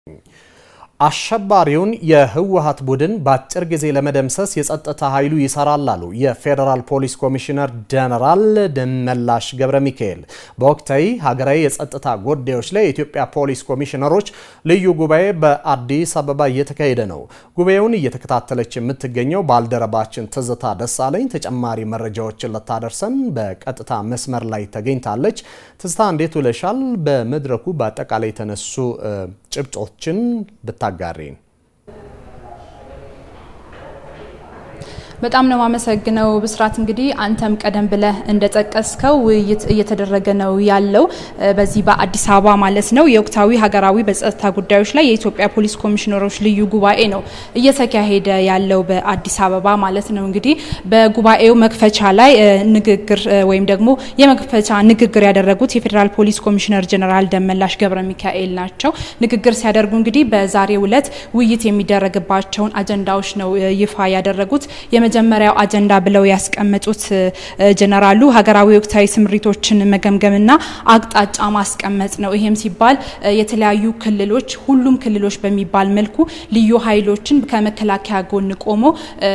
አሸባሪውን የህወሀት ቡድን በአጭር ጊዜ ለመደምሰስ የጸጥታ ኃይሉ ይሰራል አሉ የፌዴራል ፖሊስ ኮሚሽነር ጀነራል ደመላሽ ገብረ ሚካኤል። በወቅታዊ ሀገራዊ የጸጥታ ጉዳዮች ላይ የኢትዮጵያ ፖሊስ ኮሚሽነሮች ልዩ ጉባኤ በአዲስ አበባ እየተካሄደ ነው። ጉባኤውን እየተከታተለች የምትገኘው ባልደረባችን ትዝታ ደሳለኝ ተጨማሪ መረጃዎችን ልታደርሰን በቀጥታ መስመር ላይ ተገኝታለች። ትዝታ እንዴት ውለሻል? በመድረኩ በአጠቃላይ የተነሱ ጭብጦችን ብታጋሪን። በጣም ነው የማመሰግነው ብስራት። እንግዲህ አንተም ቀደም ብለህ እንደጠቀስከው ውይይት እየተደረገ ነው ያለው በዚህ በአዲስ አበባ ማለት ነው። የወቅታዊ ሀገራዊ በጸጥታ ጉዳዮች ላይ የኢትዮጵያ ፖሊስ ኮሚሽነሮች ልዩ ጉባኤ ነው እየተካሄደ ያለው በአዲስ አበባ ማለት ነው። እንግዲህ በጉባኤው መክፈቻ ላይ ንግግር ወይም ደግሞ የመክፈቻ ንግግር ያደረጉት የፌዴራል ፖሊስ ኮሚሽነር ጀነራል ደመላሽ ገብረ ሚካኤል ናቸው። ንግግር ሲያደርጉ እንግዲህ በዛሬው ዕለት ውይይት የሚደረግባቸውን አጀንዳዎች ነው ይፋ ያደረጉት። የመጀመሪያው አጀንዳ ብለው ያስቀመጡት ጀነራሉ ሀገራዊ ወቅታዊ ስምሪቶችን መገምገምና አቅጣጫ ማስቀመጥ ነው። ይሄም ሲባል የተለያዩ ክልሎች ሁሉም ክልሎች በሚባል መልኩ ልዩ ኃይሎችን ከመከላከያ ጎን ቆሞ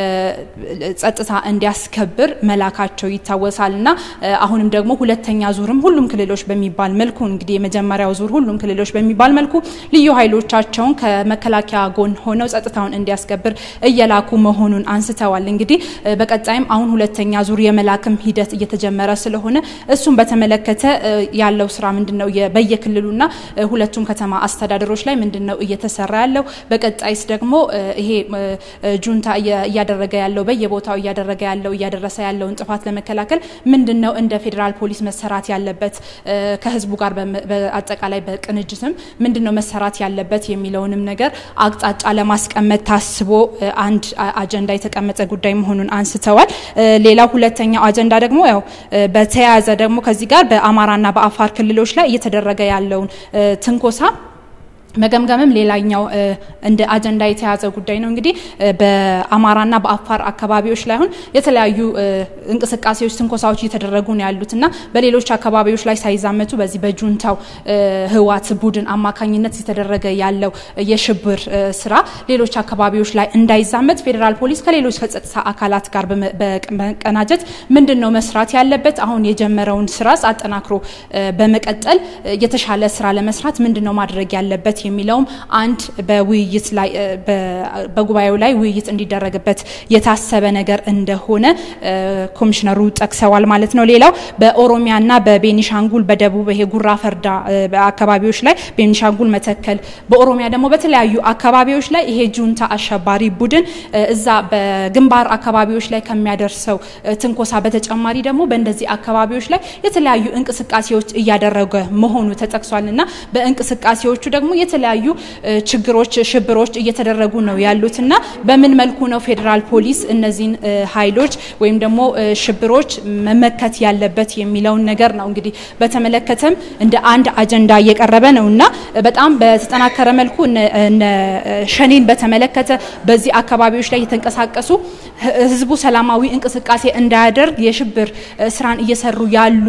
ጸጥታ እንዲያስከብር መላካቸው ይታወሳል እና አሁንም ደግሞ ሁለተኛ ዙርም ሁሉም ክልሎች በሚባል መልኩ እንግዲህ የመጀመሪያው ዙር ሁሉም ክልሎች በሚባል መልኩ ልዩ ኃይሎቻቸውን ከመከላከያ ጎን ሆነው ጸጥታውን እንዲያስከብር እየላኩ መሆኑን አንስተዋል። እንግዲህ በቀጣይም አሁን ሁለተኛ ዙር የመላክም ሂደት እየተጀመረ ስለሆነ እሱን በተመለከተ ያለው ስራ ምንድነው? በየክልሉና ሁለቱም ከተማ አስተዳደሮች ላይ ምንድነው እየተሰራ ያለው? በቀጣይስ ደግሞ ይሄ ጁንታ እያደረገ ያለው በየቦታው እያደረገ ያለው እያደረሰ ያለውን ጥፋት ለመከላከል ምንድነው እንደ ፌዴራል ፖሊስ መሰራት ያለበት ከህዝቡ ጋር በአጠቃላይ በቅንጅትም ምንድነው መሰራት ያለበት የሚለውንም ነገር አቅጣጫ ለማስቀመጥ ታስቦ አንድ አጀንዳ የተቀመጠ ጉዳይ መሆኑን አንስተዋል። ሌላው ሁለተኛው አጀንዳ ደግሞ ያው በተያያዘ ደግሞ ከዚህ ጋር በአማራና በአፋር ክልሎች ላይ እየተደረገ ያለውን ትንኮሳ መገምገምም ሌላኛው እንደ አጀንዳ የተያዘ ጉዳይ ነው። እንግዲህ በአማራና በአፋር አካባቢዎች ላይ አሁን የተለያዩ እንቅስቃሴዎች፣ ትንኮሳዎች እየተደረጉ ነው ያሉት እና በሌሎች አካባቢዎች ላይ ሳይዛመቱ በዚህ በጁንታው ህዋት ቡድን አማካኝነት የተደረገ ያለው የሽብር ስራ ሌሎች አካባቢዎች ላይ እንዳይዛመት ፌዴራል ፖሊስ ከሌሎች ከጸጥታ አካላት ጋር በመቀናጀት ምንድን ነው መስራት ያለበት አሁን የጀመረውን ስራ አጠናክሮ በመቀጠል የተሻለ ስራ ለመስራት ምንድን ነው ማድረግ ያለበት የሚለውም አንድ በውይይት ላይ በጉባኤው ላይ ውይይት እንዲደረግበት የታሰበ ነገር እንደሆነ ኮሚሽነሩ ጠቅሰዋል ማለት ነው። ሌላው በኦሮሚያና በቤኒሻንጉል በደቡብ ይሄ ጉራ ፈርዳ አካባቢዎች ላይ ቤኒሻንጉል መተከል፣ በኦሮሚያ ደግሞ በተለያዩ አካባቢዎች ላይ ይሄ ጁንታ አሸባሪ ቡድን እዛ በግንባር አካባቢዎች ላይ ከሚያደርሰው ትንኮሳ በተጨማሪ ደግሞ በእንደዚህ አካባቢዎች ላይ የተለያዩ እንቅስቃሴዎች እያደረገ መሆኑ ተጠቅሷል እና በእንቅስቃሴዎቹ ደግሞ የተለያዩ ችግሮች፣ ሽብሮች እየተደረጉ ነው ያሉት እና በምን መልኩ ነው ፌዴራል ፖሊስ እነዚህን ኃይሎች ወይም ደግሞ ሽብሮች መመከት ያለበት የሚለውን ነገር ነው እንግዲህ በተመለከተም እንደ አንድ አጀንዳ እየቀረበ ነው እና በጣም በተጠናከረ መልኩ እነ ሸኔን በተመለከተ በዚህ አካባቢዎች ላይ የተንቀሳቀሱ ህዝቡ ሰላማዊ እንቅስቃሴ እንዳያደርግ የሽብር ስራን እየሰሩ ያሉ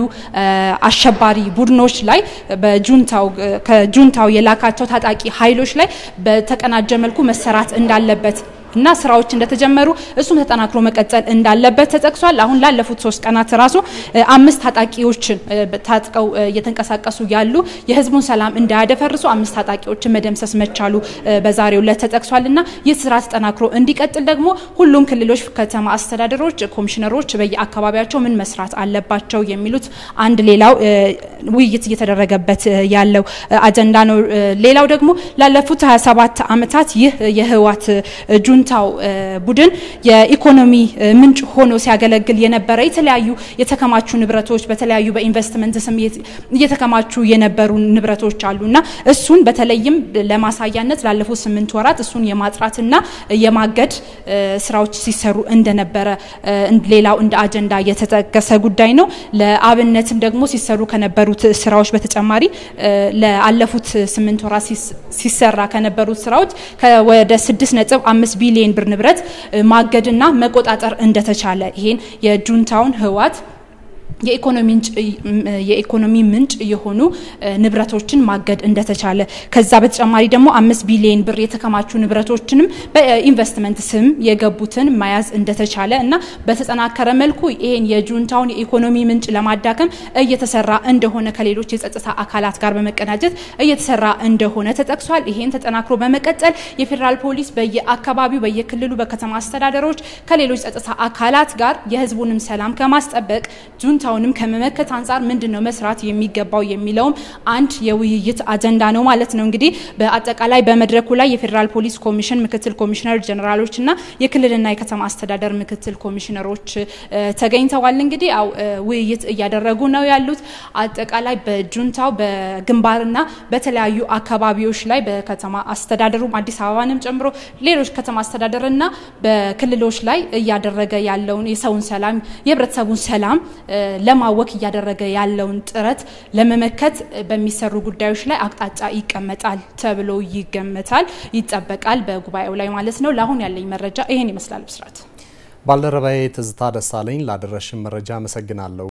አሸባሪ ቡድኖች ላይ በጁንታው ከጁንታው የላካቸው ታጣቂ ኃይሎች ላይ በተቀናጀ መልኩ መሰራት እንዳለበት እና ስራዎች እንደተጀመሩ እሱም ተጠናክሮ መቀጠል እንዳለበት ተጠቅሷል። አሁን ላለፉት ሶስት ቀናት ራሱ አምስት ታጣቂዎችን ታጥቀው እየተንቀሳቀሱ ያሉ የህዝቡን ሰላም እንዳያደፈርሱ አምስት ታጣቂዎችን መደምሰስ መቻሉ በዛሬው ዕለት ተጠቅሷል እና ይህ ስራ ተጠናክሮ እንዲቀጥል ደግሞ ሁሉም ክልሎች፣ ከተማ አስተዳደሮች፣ ኮሚሽነሮች በየአካባቢያቸው ምን መስራት አለባቸው የሚሉት አንድ ሌላው ውይይት እየተደረገበት ያለው አጀንዳ ነው። ሌላው ደግሞ ላለፉት 27 ዓመታት ይህ የህወሓት ጁንታው ቡድን የኢኮኖሚ ምንጭ ሆኖ ሲያገለግል የነበረ የተለያዩ የተከማቹ ንብረቶች በተለያዩ በኢንቨስትመንት ስም እየተከማቹ የነበሩ ንብረቶች አሉና እሱን በተለይም ለማሳያነት ላለፉት ስምንት ወራት እሱን የማጥራትና የማገድ ስራዎች ሲሰሩ እንደነበረ ሌላው እንደ አጀንዳ የተጠቀሰ ጉዳይ ነው። ለአብነትም ደግሞ ሲሰሩ ከነበሩት ስራዎች በተጨማሪ ለአለፉት ስምንት ወራት ሲሰራ ከነበሩት ስራዎች ወደ ስድስት ነጥብ አምስት ቢሊዮን ብር ንብረት ማገድና መቆጣጠር እንደተቻለ ይሄን የጁንታውን ህወሓት የኢኮኖሚ ምንጭ የሆኑ ንብረቶችን ማገድ እንደተቻለ ከዛ በተጨማሪ ደግሞ አምስት ቢሊዮን ብር የተከማቹ ንብረቶችንም በኢንቨስትመንት ስም የገቡትን መያዝ እንደተቻለ እና በተጠናከረ መልኩ ይሄን የጁንታውን የኢኮኖሚ ምንጭ ለማዳከም እየተሰራ እንደሆነ ከሌሎች የጸጥታ አካላት ጋር በመቀናጀት እየተሰራ እንደሆነ ተጠቅሷል። ይሄን ተጠናክሮ በመቀጠል የፌዴራል ፖሊስ በየአካባቢው በየክልሉ በከተማ አስተዳደሮች ከሌሎች ጸጥታ አካላት ጋር የህዝቡንም ሰላም ከማስጠበቅ ጁንታውንም ከመመከት አንጻር ምንድን ነው መስራት የሚገባው የሚለውም አንድ የውይይት አጀንዳ ነው ማለት ነው። እንግዲህ በአጠቃላይ በመድረኩ ላይ የፌዴራል ፖሊስ ኮሚሽን ምክትል ኮሚሽነር ጀኔራሎች እና የክልልና የከተማ አስተዳደር ምክትል ኮሚሽነሮች ተገኝተዋል። እንግዲህ ያው ውይይት እያደረጉ ነው ያሉት። አጠቃላይ በጁንታው በግንባርና በተለያዩ አካባቢዎች ላይ በከተማ አስተዳደሩም አዲስ አበባንም ጨምሮ ሌሎች ከተማ አስተዳደርና በክልሎች ላይ እያደረገ ያለውን የሰውን ሰላም የህብረተሰቡን ሰላም ለማወክ እያደረገ ያለውን ጥረት ለመመከት በሚሰሩ ጉዳዮች ላይ አቅጣጫ ይቀመጣል ተብሎ ይገመታል፣ ይጠበቃል በጉባኤው ላይ ማለት ነው። ለአሁን ያለኝ መረጃ ይሄን ይመስላል። ብስራት ባልደረባዬ ትዝታ ደሳለኝ ላደረሽን መረጃ አመሰግናለሁ።